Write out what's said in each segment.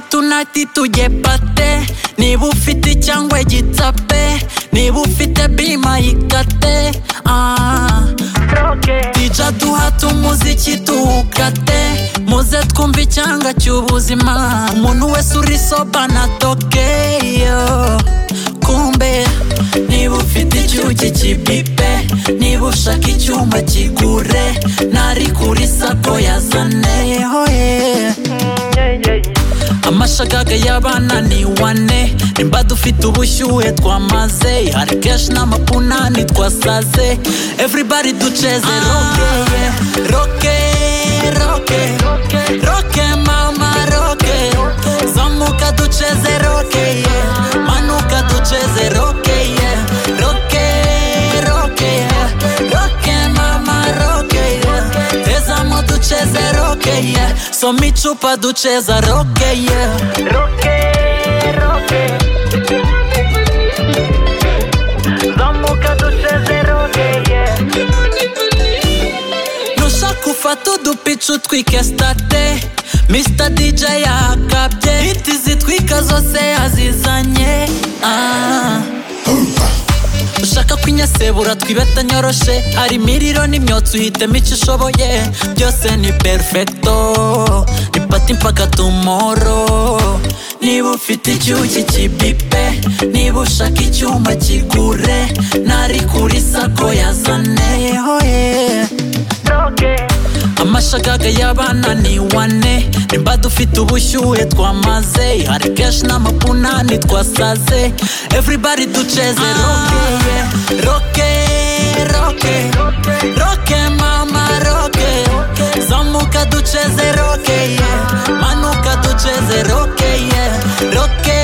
tunati tugepate niba ufite cyangwa igitape niba ufite bima yikate ah. dija duhata umuziki tuwukate muze twumve icyanga cy'ubuzima umuntu wese uri soba na tokeyo kumbe niba ufite icyuki kibipe niba ushaka icyuma kigure nari kuri sako yazane hoye amashagaga y'abana ni wane nimba dufite ubushyuhe twamaze hari kenshi n'amapunani twasaze everybody duceze roke roke roke roke mama roke zamuka duceze roke yeah. manuka duceze roke yeah. roke roke yeah. roke mama roke yeah. tezamo duceze roke yeah. soma icupa duceza roke yeah. nushaka ufata udupica utwike state Mr DJ yakabye hiti zitwika zose yazizanye ah. ushaka kwinyasebura twibeta nyoroshe hari imiriro n'imyotsi uhitemo icyo ushoboye byose ni perfecto ni pati mpaka tumoro niba ufite icyuki kibipe niba ushaka icyuma kigure nari kuri sako yazane hoye amashagaga y'abana ni wane nimba dufite ubushyuhe twamaze hari kenshi n'amapunani twasaze everybody duceze roke roke roke roke mama roke zamuka duceze roke yeah. manuka duceze roke yeah. roke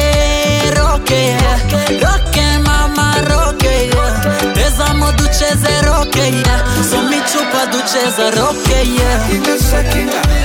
roke yeah. roke mama roke yeah. tezamo duceze roke yeah. soma icupa duceza roke yeah. Inashakinga